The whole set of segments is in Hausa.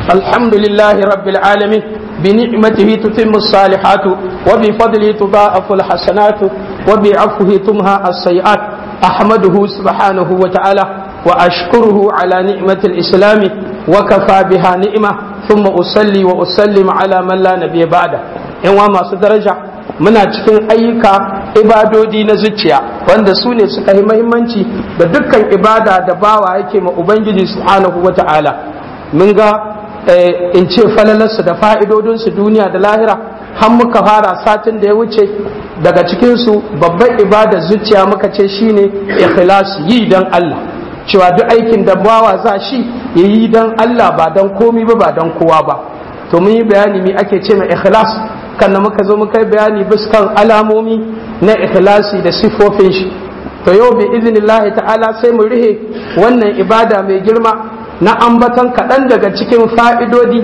الحمد لله رب العالمين بنعمته تتم الصالحات وبفضله تضاعف الحسنات وبعفوه تمهى السيئات أحمده سبحانه وتعالى وأشكره على نعمة الإسلام وكفى بها نعمة ثم أصلي وأسلم على من لا نبي بعده إن ما درجة muna cikin ayyuka ibadodi na zuciya wanda su ne suka yi mahimmanci da dukkan ibada da bawa yake ma ubangiji subhanahu wa ta'ala mun ga in ce falalarsu da fa'idodinsu duniya da lahira har muka fara satin da ya wuce daga cikinsu babban ibadar zuciya muka ce shine ikhlasi yi don Allah cewa duk aikin da bawa za shi ya yi don Allah ba don komi ba ba don kowa ba to mun yi bayani me ake ce mai ikhlas kan muka zo muka yi bayani biskan alamomi na ikhlasi da sifofin shi to yau bi iznillahi ta'ala sai mu rihe wannan ibada mai girma na ambatan kaɗan daga cikin fa'idodi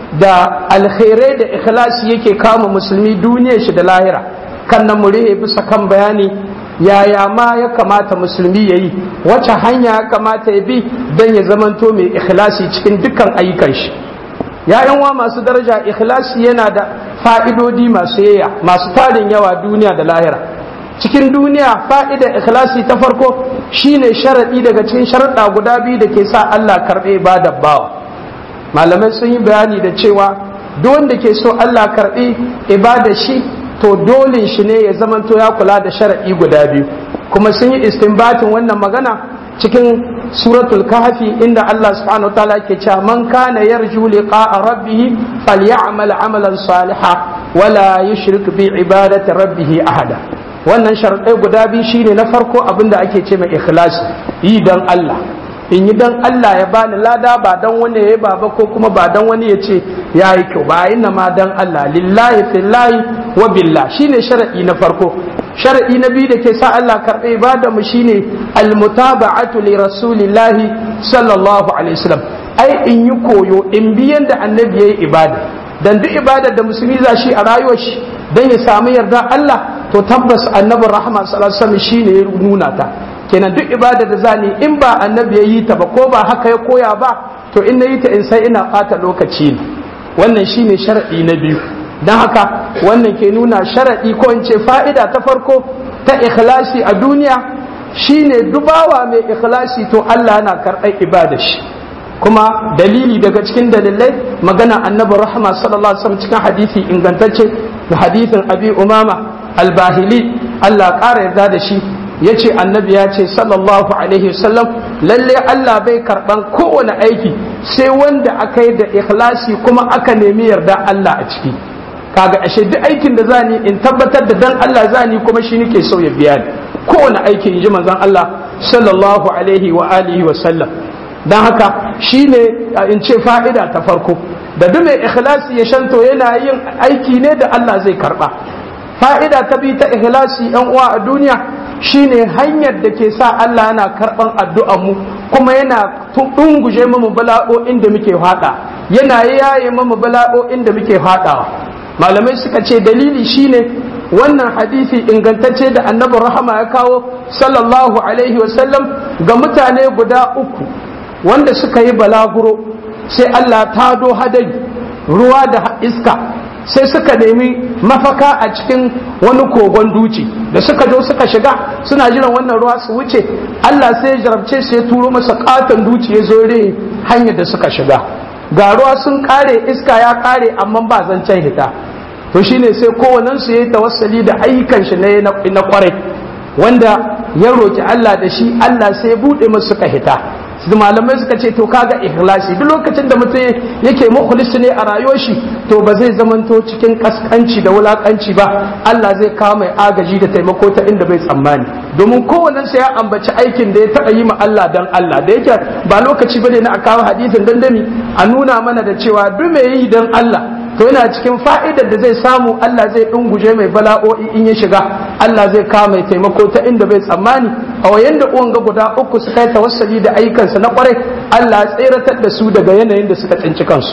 da alkhairai da ikhlasi yake kama musulmi duniyar shi da lahira kan nan mu rihe bisa kan bayani yaya ma ya kamata musulmi ya yi wacce hanya ya kamata ya bi don ya zamanto mai ikhlasi cikin dukkan ayyukan shi ya'yan wa masu daraja ikhlasi yana da fa'idodi masu yaya masu tarin yawa duniya da lahira cikin duniya fa'ida ikhlasi ta farko shine sharaɗi daga cikin sharaɗa guda biyu da ke sa Allah karɓe ibadar bawa malamai sun yi bayani da cewa duk wanda ke so Allah karɓe ibadar shi to dole shi ne ya zamanto ya kula da sharaɗi guda biyu kuma sun yi istinbatin wannan magana cikin suratul kahfi inda Allah subhanahu wataala ke cewa man kana yarju liqa'a rabbih falyamal amalan salihan wala yushrik bi ibadati rabbih ahada wannan sharadai guda biyu shine na farko abinda ake ce mai ikhlasi yi dan Allah in yi dan Allah ya bani lada ba dan wani ya baba ko kuma ba dan wani ya ce ya yi kyau ba inna ma dan Allah lillahi fillahi wa billah shine sharadi na farko shar'i na biyu da ke sa Allah karɓe ibada mu shine almutaba'atu li rasulillahi sallallahu alaihi wasallam ai in yi koyo in biyan da annabi yayi ibada dan duk ibada da musulmi za shi a rayuwar shi dan ya samu yarda Allah to tabbas annabi rahma sallallahu alaihi wasallam shine ya nuna ta kenan duk ibada da zani in ba annabi yayi ta ba ko ba haka ya koya ba to in nayi ta in sai ina ɓata lokaci ne wannan shine shar'i na biyu don haka wannan ke nuna sharaɗi ko in ce fa'ida ta farko ta ikhlasi a duniya shine dubawa mai ikhlasi to Allah yana karɓar ibada shi kuma dalili daga cikin dalilai magana annabi rahma sallallahu alaihi wasallam cikin hadisi ingantacce da hadisin abi umama albahili Allah ƙara yarda da shi ya ce annabi ya ce sallallahu alaihi wasallam lalle Allah bai karɓan kowane aiki sai wanda aka yi da ikhlasi kuma aka nemi yarda Allah a ciki kaga ashe duk aikin da zani in tabbatar da dan Allah zani kuma shi nake so ya biya ni kowane aiki in ji manzon Allah sallallahu alaihi wa alihi wa sallam dan haka shine in ce fa'ida ta farko da duk mai ikhlasi ya shanto yana yin aiki ne da Allah zai karba fa'ida ta bi ta ikhlasi yan uwa a duniya shine hanyar da ke sa Allah yana karban addu'ar mu kuma yana dunguje mu bala'o'in da muke fada yana yaye mu bala'o'in da muke fadawa malamai suka ce dalili shine wannan hadisi ingantacce da annabin rahama ya kawo sallallahu alaihi wasallam ga mutane guda uku wanda suka yi balaguro sai Allah ta do hadari ruwa da iska sai suka nemi mafaka a cikin wani kogon duci da suka zo suka shiga suna jiran wannan ruwa su wuce Allah sai ya jarabce su ya turo masa katon duci ya zo hanyar da suka shiga ga ruwa sun kare iska ya kare amma ba zancen hita to shine sai kowannen su yayi tawassali da ayyukan shi na kwarai wanda ya roki Allah da shi Allah sai ya bude musu suka hita su malamai suka ce to kaga ikhlasi duk lokacin da mutum yake mukhlis ne a rayuwar shi to ba zai zamanto cikin kaskanci da wulakanci ba Allah zai kawo mai agaji da taimako ta inda bai tsammani domin kowannen sai ya ambaci aikin da ya taba yi ma Allah dan Allah da yake ba lokaci bane na a kawo hadisin dandami a nuna mana da cewa duk mai yi dan Allah to yana cikin fa'idar da zai samu Allah zai ɗunguje mai bala'o'i in ya shiga Allah zai kawo mai taimako ta inda bai tsammani a wayan da uwan ga guda uku suka yi tawassali da ayyukansa na kwarai Allah ya tseratar da su daga yanayin da suka tsinci kansu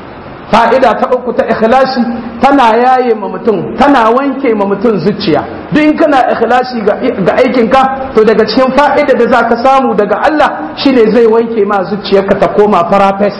fa'ida ta uku ta ikhlasi tana yaye ma mutum tana wanke ma mutum zuciya duk in kana ikhlasi ga aikinka to daga cikin fa'ida da zaka samu daga Allah shine zai wanke ma zuciyarka ta koma farafes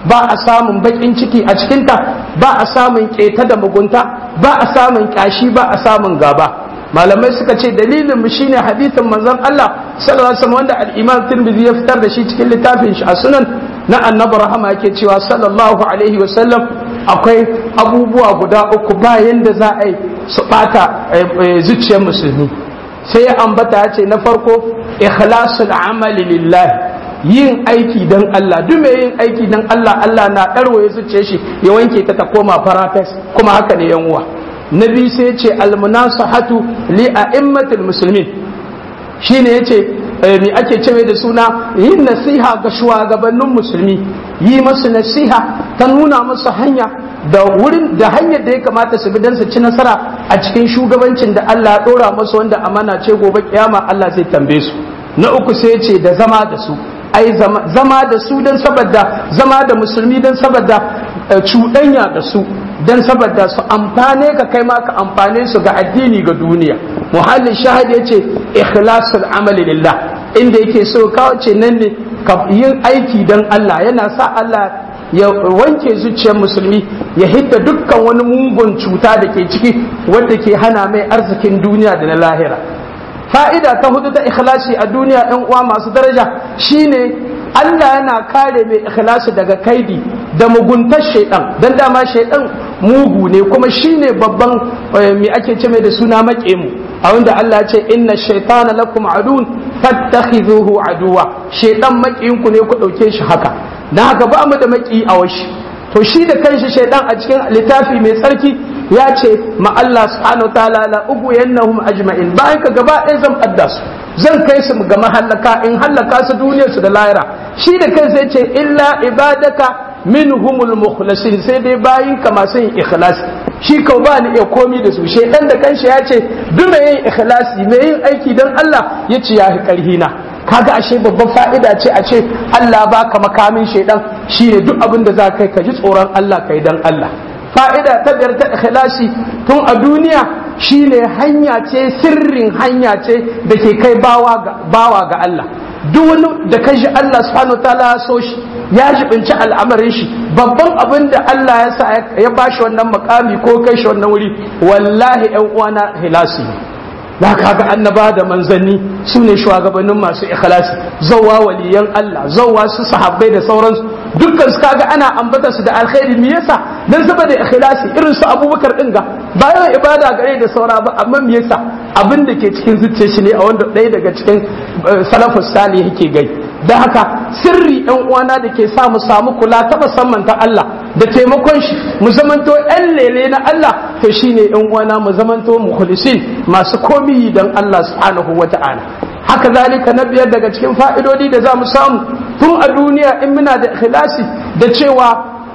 ba a samun bakin ciki a cikinta ba a samun keta da mugunta ba a samun kashi ba a samun gaba malamai suka ce dalilin mu shine hadisin manzon Allah sallallahu alaihi wasallam wanda al-Imam Tirmidhi ya fitar da shi cikin littafin shi a sunan na annabi rahama yake cewa sallallahu alaihi wasallam akwai abubuwa guda uku bayan da za a yi su bata zuciyar musulmi sai ya ambata ya ce na farko ikhlasul amali lillahi yin aiki don Allah duk mai yin aiki don Allah Allah na ɗarwaye zuciyar shi ya wanke ta ta koma farafes kuma haka ne yan uwa na biyu sai ce almunasahatu li a'immatil muslimin shine yace me ake cewa da suna yin nasiha ga shugabannin musulmi yi masu nasiha ta nuna musu hanya da wurin da hanyar da ya kamata su bi don su ci nasara a cikin shugabancin da Allah ya dora musu wanda amana ce gobe kiyama Allah zai tambaye su na uku sai ce da zama da su ai zama da su don saboda zama da musulmi don saboda cuɗanya da su don saboda su amfane ka kai ma ka amfane su ga addini ga duniya muhallin shahid ya ce ikhlasul amali lillah inda yake so kawo ce nan ne yin aiki don Allah yana sa Allah ya wanke zuciyar musulmi ya hidda dukkan wani mugun cuta da ke ciki wadda ke hana mai arzikin duniya da na lahira fa'ida ta hudu ta ikhlasi a duniya ‘yan uwa masu daraja shine Allah yana kare mai ikhlasi daga kaidi da muguntar shaidan don dama shaidan mugu ne kuma shine babban mai ake ce mai da suna mu a wanda Allah ce inna shaitana lakum adun fattakhidhuhu aduwa shaidan maƙiyinku ne ku ɗauke shi haka dan haka ba mu da maƙi a washi to shi da kanshi shaidan a cikin littafi mai tsarki ya ce ma Allah subhanahu ta'ala la ugu yannahum ajma'in bayan ka gaba ɗaya zan fadda su zan kai su ga mahallaka in hallaka su duniyar su da lahira shi da kansa ya ce illa ibadaka minhumul mukhlasin sai dai bayin ka masu yin ikhlas shi kau ba ni iya komi da su shaidan da kanshi ya ce duk mai yin ikhlasi mai yin aiki dan Allah ya ce ya fi karhi na kaga ashe babban fa'ida ce a ce Allah baka makamin shaidan shine duk abin da za kai ka ji tsoron Allah kai dan Allah fa'ida ta biyar ta ikhlasi tun a duniya shine hanya ce sirrin hanya ce da ke kai bawa ga Allah duk wani da kai shi Allah subhanahu ta'ala ya so shi ya jibinci al'amarin shi babban abin da Allah ya sa ya bashi wannan makami ko kai shi wannan wuri wallahi ƴan uwana hilasi da kaga annaba da manzanni su ne shugabannin masu ikhlasi zawwa waliyan Allah zawwa su sahabbai da sauransu dukkan su kaga ana ambata su da alkhairi me yasa dan saboda ikhlasi irin su Abubakar din ga ba yawan ibada gare da saura ba amma me yasa abin da ke cikin zuciyar shi ne a wanda ɗaya daga cikin salafus salih yake gai da haka sirri ɗan uwana da ke sa mu samu kula ta musamman ta Allah da taimakon shi mu zamanto ɗan lele na Allah to shine ɗan uwana mu zamanto mukhlisin masu komi dan Allah subhanahu wata'ala haka zalika na biyar daga cikin fa'idodi da za mu samu tun a duniya in muna da ikhlasi da cewa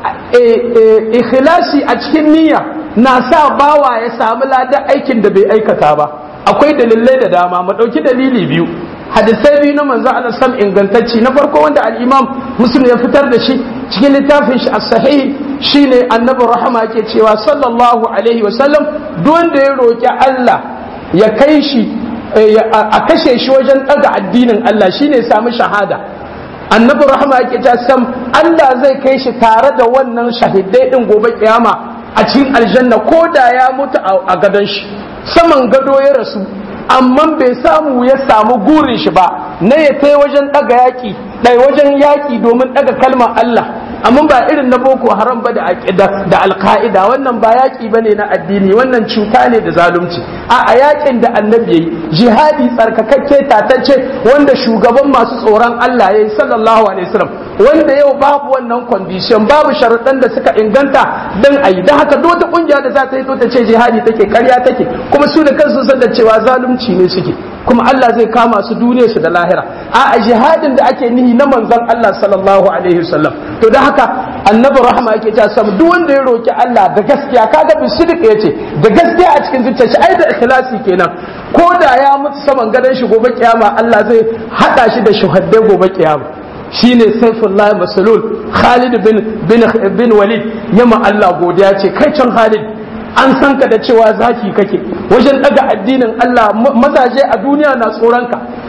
ikhlasi a cikin niyya na sa bawa ya samu ladan aikin da bai aikata ba akwai dalilai da dama mu ɗauki dalili biyu hadisai biyu na manzo Allah sam ingantacci na farko wanda al-Imam Muslim ya fitar da shi cikin littafin shi as-sahih shine annabi rahama yake cewa sallallahu alaihi wasallam duk wanda ya roki Allah ya kai shi a kashe shi wajen daga addinin Allah shine ya samu shahada annabi rahama yake ta sam Allah zai kai shi tare da wannan shahidai din gobe kiyama a cikin aljanna ko da ya mutu a gadon shi saman gado ya rasu amma bai samu ya samu gurin shi ba na ya tai wajen daga yaki dai wajen yaki domin daga kalmar Allah amma ba irin na boko haram ba da da alka'ida wannan ba yaki bane na addini wannan cuta ne da zalunci a a yakin da annabi yayi jihadi tsarkakakke tatacce wanda shugaban masu tsoron Allah yayi sallallahu alaihi wasallam wanda yau babu wannan condition babu sharuɗan da suka inganta dan ayi dan haka duk wata kungiya da za ta yi to ta ce jihadi take karya take kuma su da kansu san da cewa zalunci ne suke kuma Allah zai kama su duniya su da lahira a jihadin da ake nihi na manzon Allah sallallahu alaihi wasallam to da haka annabi rahama yake ta sam duk wanda ya roki Allah da gaskiya kaga bi sidiq yace da gaskiya a cikin zuciyar shi ai da ikhlasi kenan ko da ya mutu saman gadon shi gobe kiyama Allah zai hada shi da shuhaddai gobe kiyama shine saifullah masalul Khalid bin bin bin Walid yamma Allah godiya ce kai can Khalid an san ka da cewa zaki kake wajen daga addinin Allah mazaje a duniya na tsoronka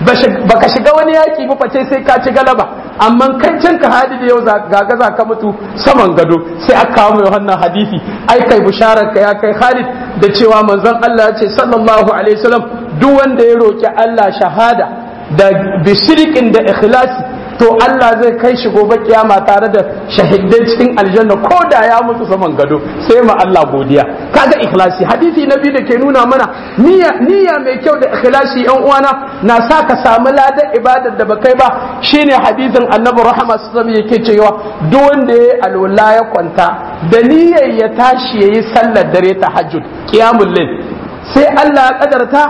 baka shiga wani yaki ba face sai ka ci galaba amma kai can ka hadi da yau gaga za ka mutu saman gado sai aka kawo mai wannan hadisi ai kai bisharar ka ya kai Khalid da cewa manzon Allah ya ce sallallahu alaihi wasallam duk wanda ya roki Allah shahada da bisirikin da ikhlasi to Allah zai kai shi gobe kiyama tare da shahidai cikin aljanna ko da ya mutu saman gado sai ma Allah godiya kaga ikhlasi hadisi na biyu da ke nuna mana niyya niyya mai kyau da ikhlasi yan uwana na sa ka samu ladan ibadar da bakai ba shine hadisin annabi rahama sallallahu yake cewa duk wanda ya alwala ya kwanta da niyyar ya tashi yayi sallar dare tahajjud qiyamul layl sai Allah ya kadarta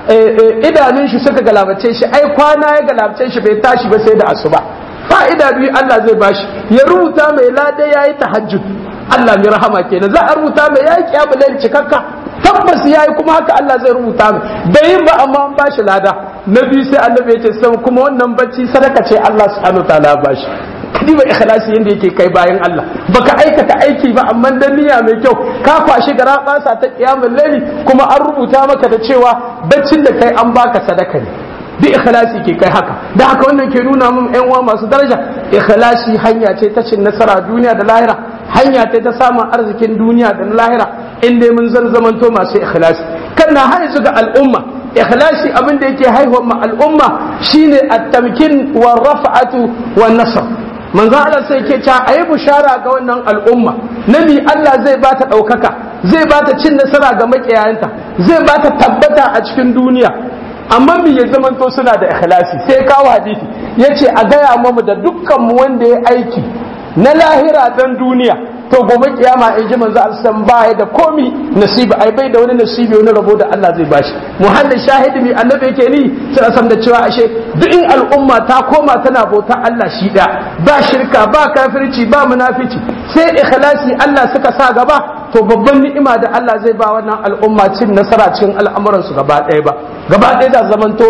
idanun shi suka galabace shi ai kwana ya galabace shi bai tashi ba sai da asuba fa'ida biyu Allah zai bashi ya rubuta mai lada yayi tahajjud Allah mai rahama kenan za a rubuta mai yayi kiyamul cikakka tabbas yayi kuma haka Allah zai rubuta mai bai yin ba amma an bashi lada na biyu sai annabi ya ce sai kuma wannan bacci sadaka ce Allah subhanahu wa ta'ala ya bashi diba ikhlasi yanda yake kai bayan Allah baka aikata aiki ba amma dan niyya mai kyau ka kwashi gara basa ta kiyamul laili kuma an rubuta maka da cewa baccin da kai an baka sadaka ne bi ikhlasi ke kai haka da haka wannan ke nuna mun yan uwa masu daraja ikhlasi hanya ce ta cin nasara duniya da lahira hanya ce ta samun arzikin duniya da lahira in dai mun zan zamanto masu ikhlasi kan na haizu ga al'umma ikhlasi abin da yake haihuwar ma al'umma shine at-tamkin wa raf'atu wa nasr manzo Allah sai ke cewa ayi bushara ga wannan al'umma nabi Allah zai bata ɗaukaka zai bata cin nasara ga makiyayanta zai bata tabbata a cikin duniya amma me ya zamanto suna da ikhlasi sai kawo hadisi yace a gaya mamu da dukkan mu wanda ya aiki na lahira dan duniya to gobe kiyama in ji manzo Allah baya da komi nasibi ai bai da wani nasibi wani rabo da Allah zai bashi muhallin shahidi mai annabi yake ni sai san da cewa ashe duk in al'umma ta koma tana bauta Allah shi da ba shirka ba kafirci ba munafici sai ikhlasi Allah suka sa gaba to babban ni'ima da Allah zai ba wannan al'umma cin nasara cikin al'amuran su gaba ɗaya ba gaba ɗaya da zamanto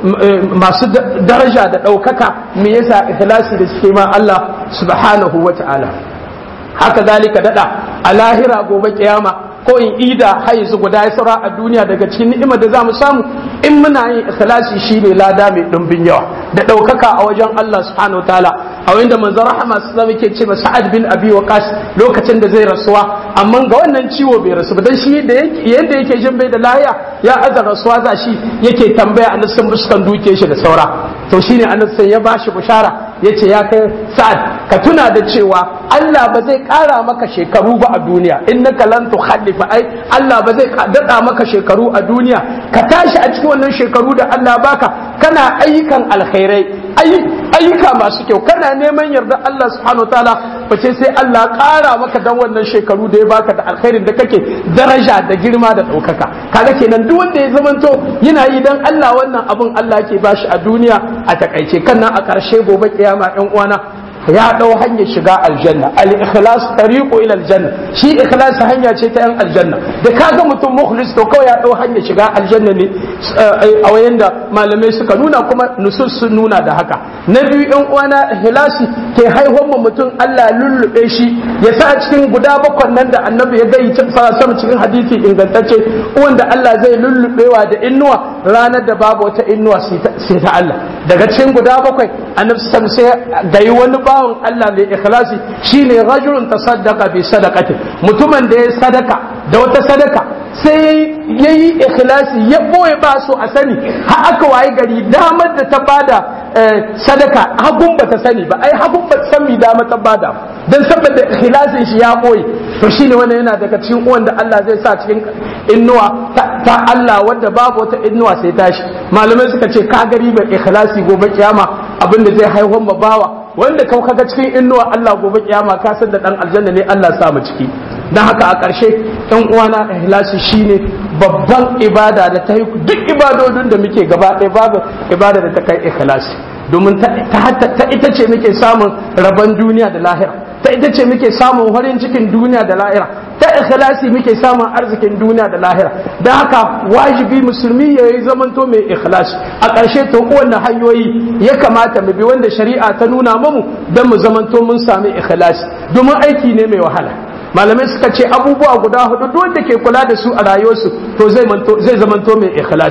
masu daraja da ɗaukaka me yasa ikhlasi da suke ma Allah subhanahu wa ta'ala haka zalika dada a lahira gobe kiyama ko in ida haizu guda ya saura a duniya daga cikin ni'imar da zamu samu in muna yin ikhlasi shine lada mai dimbin yawa da daukaka a wajen Allah subhanahu wataala a wanda manzo rahama sallallahu alaihi ce Sa'ad bin Abi Waqas lokacin da zai rasuwa amma ga wannan ciwo bai rasu ba dan shi da yadda yake jin bai da lahiya ya aza rasuwa za shi yake tambaya annabi sun buskan duke shi da saura to shine annabi ya bashi bushara yace ya kai Sa'ad ka tuna da cewa Allah ba zai kara maka shekaru ba a duniya innaka lan tukhallifa ai Allah ba zai dada maka shekaru a duniya ka tashi a cikin wannan shekaru da Allah baka kana ayyukan alkhairai ayyuka masu kyau kana neman yarda Allah subhanahu wataala bace sai Allah ƙara maka dan wannan shekaru da ya baka da alkhairin da kake daraja da girma da ɗaukaka kaga kenan duk wanda ya zamanto yana yi dan Allah wannan abun Allah ke bashi a duniya a takaice kan nan a ƙarshe gobe kiyama ɗan uwana ya ɗau hanyar shiga aljanna al-ikhlas tariqu ila aljanna shi ikhlas hanya ce ta yan aljanna da kaga mutum mukhlis to kawai ya ɗau hanyar shiga aljanna ne a wayan da malamai suka nuna kuma nusus sun nuna da haka na biyu yan uwana ikhlasi ke haihuwar mu mutum Allah lullube shi ya sa cikin guda bakwai nan da annabi ya gai sama cikin hadisi ingantacce wanda Allah zai lullubewa da innuwa ranar da babu wata innuwa sai ta Allah daga cikin guda bakwai annabi sai gayi wani ba bawan Allah mai ikhlasi shine rajulun tasaddaqa bi sadaqati mutumin da ya sadaka da wata sadaka sai yayi ikhlasi ya boye ba so a sani har aka waye gari damar da ta bada sadaka hagun ba ta sani ba ai hagun ba ta san mi dama ta bada dan saboda ikhlasin shi ya boye to shine wannan yana daga cikin uwan da Allah zai sa cikin innuwa ta Allah wanda babu wata innuwa sai tashi malamai suka ce ka gari ba ikhlasi gobe kiyama abinda zai haihuwar ma bawa wanda kau kaga cikin innuwa Allah gobe kiyama ka san da dan aljanna ne Allah sa mu ciki dan haka a ƙarshe ɗan uwana ikhlasi shine babban ibada da ta yi duk ibadodin da muke gaba ɗaya babu ibada da ta kai ikhlasi domin ta ita ce muke samun rabon duniya da lahira ta ita ce muke samun farin cikin duniya da lahira ta ikhlasi muke samun arzikin duniya da lahira da haka wajibi musulmi ya yi zamanto mai ikhlasi a ƙarshe to kowanne hanyoyi ya kamata mu bi wanda shari'a ta nuna mamu don mu zamanto mun sami ikhlasi domin aiki ne mai wahala malamai suka ce abubuwa guda hudu duk wanda ke kula da su a rayuwarsu to zai zamanto mai ikhlasi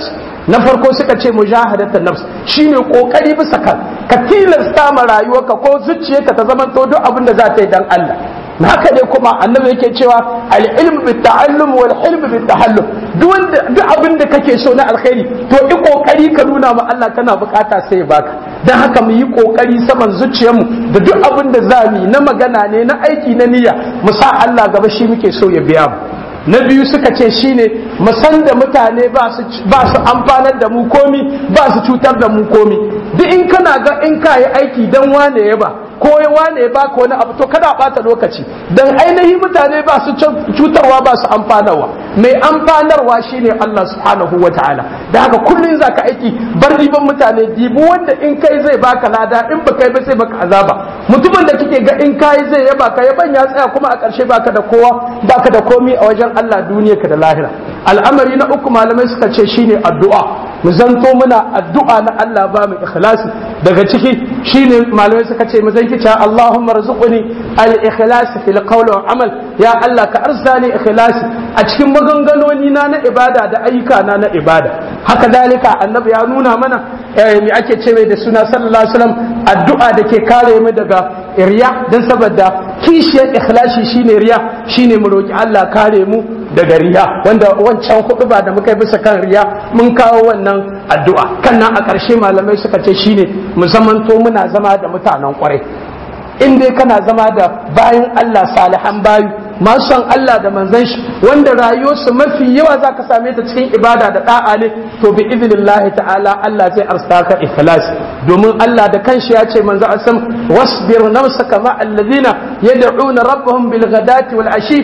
na farko suka ce mujahadatan nafs shine kokari bisa kan ka tilasta ma rayuwarka ko zuciyarka ta zama to duk abin da za ta yi dan Allah na haka ne kuma annabi yake cewa al-ilm bit ta'allum wal hilm bit tahallum duk wanda duk abin da kake so na alkhairi to i kokari ka nuna ma Allah kana bukata sai ya baka dan haka mu yi kokari saman zuciyarmu da duk abin da za mu yi na magana ne na aiki na niyya mu sa Allah gaba shi muke so ya biya mu na biyu suka ce shine mu san da mutane ba su ba su amfanar da mu komi ba su cutar da mu komi duk in kana ga in ka yi aiki dan wane ya ba ko wane ya baka wani abu to kada bata lokaci dan ainihin mutane ba su cutarwa ba su amfanarwa mai amfanarwa shine Allah subhanahu wa ta'ala da haka kullun zaka aiki bar riban mutane dibu wanda in kai zai baka lada in ba kai ba sai baka azaba mutumin da kike ga in kai zai ya baka yaban ya tsaya kuma a ƙarshe baka da kowa baka da komi a wajen Allah duniya ka da lahira al'amari na uku malamai suka ce shine addu'a mu zanto muna addu'a na Allah ba mu ikhlasi daga ciki shine malamai suka ce mu zanki cewa Allahumma rzuqni al-ikhlas fil qawli wal amal ya Allah ka arzani ikhlasi a cikin maganganoni na na ibada da ayyuka na na ibada haka dalika annabi ya nuna mana me ake ce mai da suna sallallahu alaihi wasallam addu'a da ke kare mu daga riya dan saboda kishiyar ikhlasi shine riya shine mu roki Allah kare mu daga riya wanda wancan hudu ba da muka yi bisa kan riya mun kawo wannan addu'a kan nan a ƙarshe malamai suka ce shine mu zamanto muna zama da mutanen kwarai in dai kana zama da bayan Allah salihan bayu masu son Allah da manzon shi wanda rayuwarsu mafi yawa za ka same ta cikin ibada da da'a ne to bi idnillahi ta'ala Allah zai arsa ikhlas domin Allah da kanshi ya ce manzo asam wasbir nafsaka ma alladhina yad'una rabbahum bil ghadati wal ashi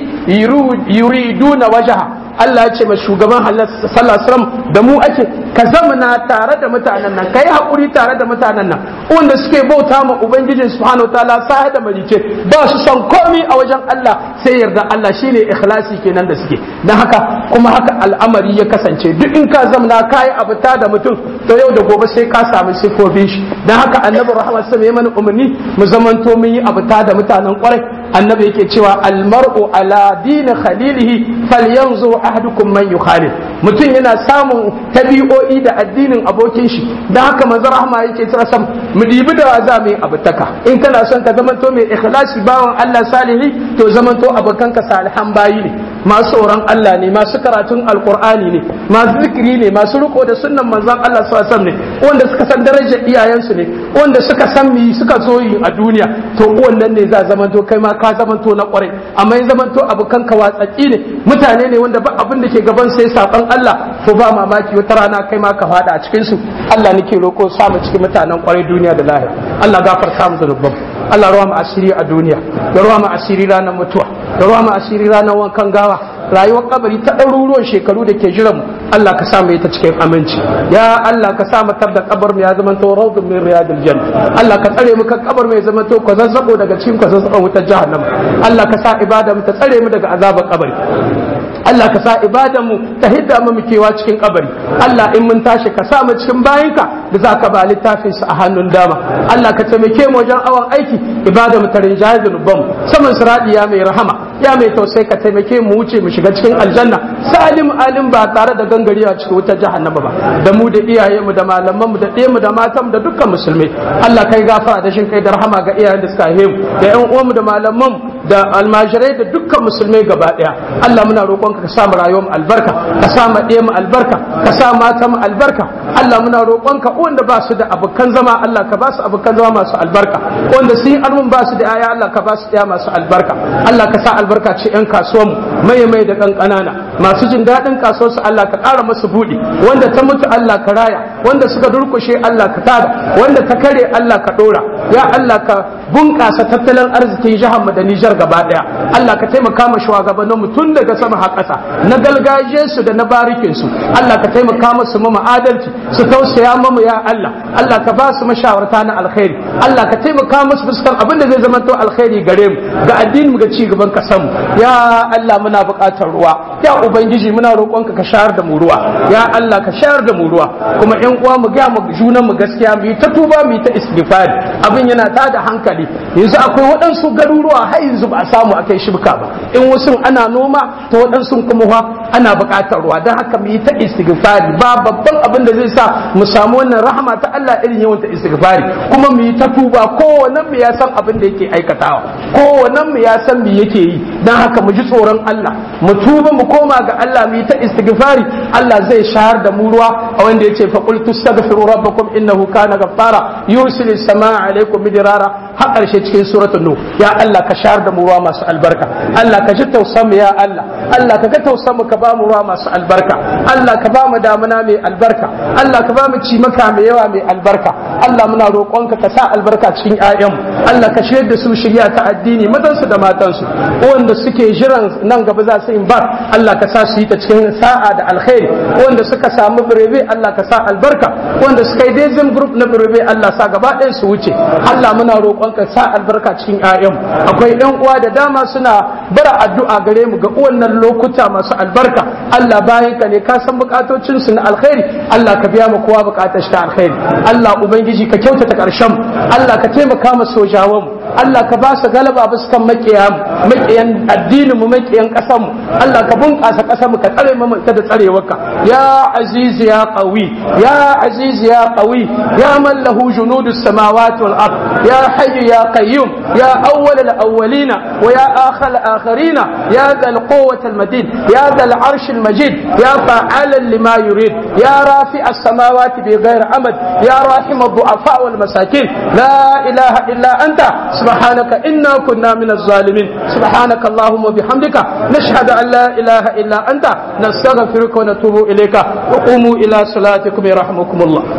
yuriduna wajha Allah ya ce ma shugaban sallallahu alaihi da mu ake ka zamana tare da mutanen nan kai hakuri tare da mutanen nan wanda suke bauta ma ubangijin subhanahu wataala sai da malice ba su son komai a wajen Allah sai yarda Allah shine ikhlasi kenan da suke dan haka kuma haka al'amari ya kasance duk in ka zamana kai abuta da mutum to yau da gobe sai ka samu sifofin shi dan haka annabi rahmat sallallahu alaihi mana umarni mu zamanto mun yi abuta da mutanen kwarai annabi yake cewa almar'u ala dini khalilihi falyanzu ahadukum man yukhalil mutum yana samun tabi'o'i da addinin abokin shi dan haka manzo rahma yake cewa sam mu dibi da za mu yi abutaka in kana son ka zamanto mai ikhlasi bawan Allah salihi to zamanto abokanka salihan bayi ne masu tsoron Allah ne masu karatun alkur'ani ne masu zikiri ne masu riko da sunnan manzon Allah sallallahu alaihi ne wanda suka san darajar iyayensu ne wanda suka san mi suka zo yi a duniya to wannan ne za zamanto kai ma ka zamanto na kwarai amma in zamanto abokan ka watsaki ne mutane ne wanda ba abin da ke gaban sai saban Allah to ba mamaki wata rana kai ma ka fada a cikin su Allah nake roko samu cikin mutanen kwarai duniya da lahira Allah gafarta mu zanubban Allah ruwa mu asiri a duniya da ruwa mu asiri ranar mutuwa da ruwa mu asiri ranar wankan gawa rayuwar kabari ta ɗaruruwan shekaru da ke jiran mu Allah ka sa mu ta cikin aminci ya Allah ka sa mu tabda kabar mu ya zama to rawdun min riyadil janna Allah ka tsare mu kan kabar mu ya zama to ko zazzabo daga cikin ko zazzabon wutar jahannama Allah ka sa ibada mu ta tsare mu daga azabar kabari Allah ka sa ibadan mu ta hidda mu kewa cikin kabari Allah in mun tashi ka sa mu cikin bayinka da za ka ba littafin su a hannun dama Allah ka taimake mu wajen awon aiki ibada mu ta rinjaye zunuban mu saman siradi ya mai rahama ya mai tausayi ka taimake mu wuce mu shiga cikin aljanna salim alim ba tare da gangarewa cikin wutar jahannama ba da mu da iyaye mu da malaman mu da ɗaya mu da matan mu da dukkan musulmai Allah kai gafara da shin kai da rahama ga iyayen da suka haife mu da ƴan uwan mu da malaman mu da almajirai da dukkan musulmai gaba ɗaya Allah muna roƙonka ka sa mu rayuwar mu albarka ka sa mu ɗaya mu albarka ka sa mata mu albarka Allah muna roƙonka wanda ba su da abokan zama Allah ka ba su abokan zama masu albarka wanda sun yi almun ba su da aya Allah ka ba su ɗaya masu albarka Allah ka sa albarka ce ƴan kasuwan mu mai mai da kan ƙanana masu jin daɗin kasuwarsu Allah ka ƙara masu buɗi wanda ta mutu Allah ka raya wanda suka durkushe Allah ka tada wanda ta kare Allah ka ɗora ya Allah ka bunƙasa tattalin arzikin jihar mu da Nijar gaba ɗaya Allah ka taimaka ma shugabannin mu tun daga sama har ƙasa na galgajiyar su da na barikin su Allah ka taimaka musu mu adalci su tausaya mu ya Allah Allah ka ba su mashawarta na alkhairi Allah ka taimaka musu fuskan abin da zai zama to alkhairi gare mu ga addinin mu ga ci gaban kasan mu ya Allah muna buƙatar ruwa ya ubangiji muna roƙonka ka shayar da mu ruwa ya Allah ka shayar da mu ruwa kuma ƴan uwa mu ga mu junan mu gaskiya mu yi ta tuba mu yi ta istighfari abin yana tada hankali amfani yanzu akwai waɗansu garuruwa har yanzu ba a samu akai shibka ba in wasu ana noma to waɗansu kuma fa ana buƙatar ruwa don haka mu yi ta istighfari ba babban abin da zai sa mu samu wannan rahama ta Allah irin yawan ta istighfari kuma mu yi ta tuba kowannen mu ya san abin da yake aikatawa kowannen mu ya san me yake yi don haka mu ji tsoron Allah mu tuba mu koma ga Allah mu yi ta istighfari Allah zai shahar da mu ruwa a wanda yace fa qul tastaghfiru rabbakum innahu kana ghaffara yursilu samaa alaikum midrara har karshe cikin suratul nuh ya Allah ka shahar da mu ruwa masu albarka Allah ka ji tausan mu ya Allah Allah ka ga tausan mu ka ba mu ruwa masu albarka Allah ka ba mu damuna mai albarka Allah ka ba mu cimaka mai yawa mai albarka Allah muna roƙonka ka sa albarka cikin ƴaƴanmu Allah ka shirya da su shirya ta addini mazansu da matansu wanda suke jiran nan gaba za su yi ba Allah ka sa su yi ta cikin sa'a da alkhairi wanda suka samu birebe Allah ka sa albarka wanda suka yi dezin group na birebe Allah sa gaba ɗayan su wuce Allah muna roƙonka sa albarka cikin ƴaƴanmu akwai ƴan uwa da dama suna bara addu'a gare mu ga wannan lokuta masu albarka Allah bayan ka ne ka san bukatocin su na alkhairi Allah ka biya mu kowa bukatar shi ta alkhairi Allah ubangiji ka kyautata karshen Allah ka taimaka mu sojawan mu Allah ka ba su galaba bisa kan makiyan makiyan addinin mu makiyan kasar mu Allah ka bunƙasa kasar mu ka tsare mu ta da tsarewarka ya aziz ya qawi ya aziz ya qawi ya man lahu junudus samawati wal ard ya hayy ya qayyum ya awwal al awwalina wa ya akhir al akhirina ya ذا القوة المدين يا ذا العرش المجيد يا فعالا لما يريد يا رافع السماوات بغير عمد يا راحم الضعفاء والمساكين لا إله إلا أنت سبحانك إنا كنا من الظالمين سبحانك اللهم وبحمدك نشهد أن لا إله إلا أنت نستغفرك ونتوب إليك وقوموا إلى صلاتكم يرحمكم الله